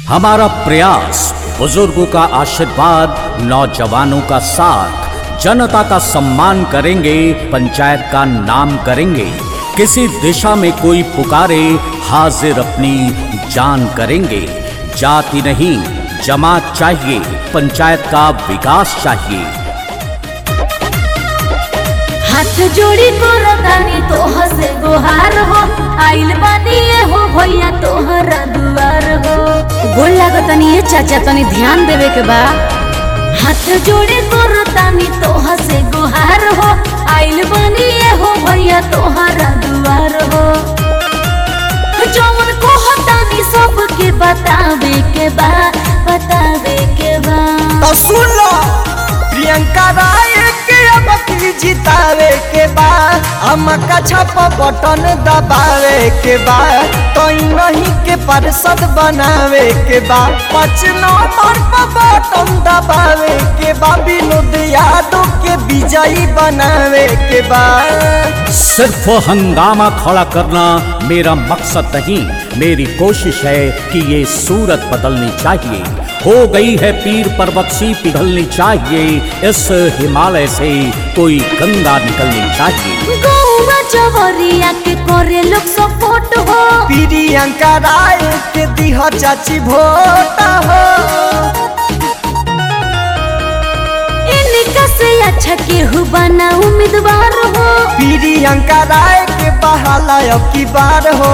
हमारा प्रयास बुजुर्गों का आशीर्वाद नौजवानों का साथ जनता का सम्मान करेंगे पंचायत का नाम करेंगे किसी दिशा में कोई पुकारे हाजिर अपनी जान करेंगे जाति नहीं जमात चाहिए पंचायत का विकास चाहिए हाथ जोड़ी करतानी तोह से गोहार हो आइल बानी ये हो भैया तोहरा दुआर हो गोल लागतानी ये चाचा तनी ध्यान देवे के बा हाथ जोड़ी करतानी तोह से गोहार हो आइल बानी ये हो भैया तोहरा दुआर हो जौन कहतानी सबके बतावे के बा बतावे के बा तो सुन लो प्रियंका राय के अब की जितावे के बाद हम का छप बटन दबावे के बाद तो नहीं के पार्षद बनावे के बाद पाँच नंबर पर बटन दबावे के बाद विनोद यादव के विजयी बनावे के बाद सिर्फ हंगामा खड़ा करना मेरा मकसद नहीं मेरी कोशिश है कि ये सूरत बदलनी चाहिए हो गई है पीर पर्वत सी पिघलनी चाहिए इस हिमालय से कोई गंगा निकलनी चाहिए गौवा जवरिया के करे लोग सपोर्ट हो प्रियंका राय के दिह चाची भोट हो इनका से अच्छा केहू बना उम्मीदवार हो प्रियंका राय के बहाला अब की बार हो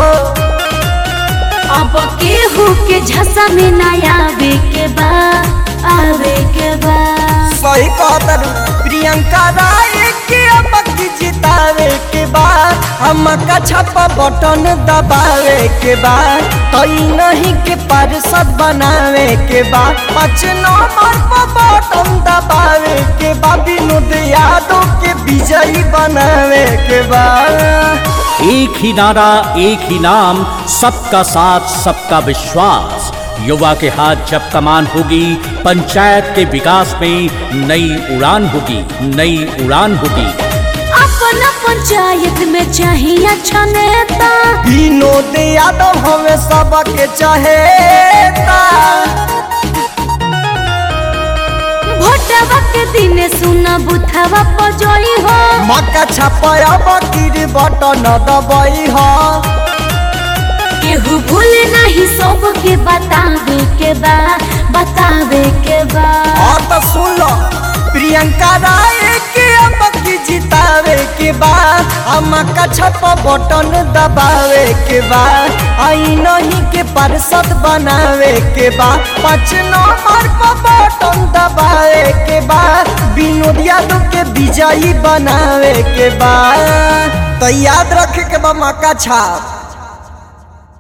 अब केहू के झसा में ना आवे के बा आवे के बा सही कहतर प्रियंका राय के अब की जितावे के बाद हम का छपा बटन दबावे के बाद तई नहीं के पार्षद बनावे के बाद पाँच नंबर पर बटन दबावे के बाद विनोद यादव के विजयी बनावे के बाद एक ही नारा एक ही नाम सबका साथ सबका विश्वास युवा के हाथ जब कमान होगी पंचायत के विकास में नई उड़ान होगी नई उड़ान होगी अपना पंचायत में चाहिए अच्छा नेता विनोद यादव हमें सबके चहेता भोटवा के दिन सुना बुथवा पजोई हो मक्का छपया बकीर बटन दबई हो केहू भूल नहीं सबके बतावे के बा बतावे के बा और तो सुन लो प्रियंका राय के अब की जितावे के बाद हम का छप बटन दबावे के बाद आई नहीं के पार्षद बनावे के बाद पाँच नंबर पर बटन दबावे के बाद विनोद यादव के विजयी बनावे के बाद तो याद रखे के बा मक्का छाप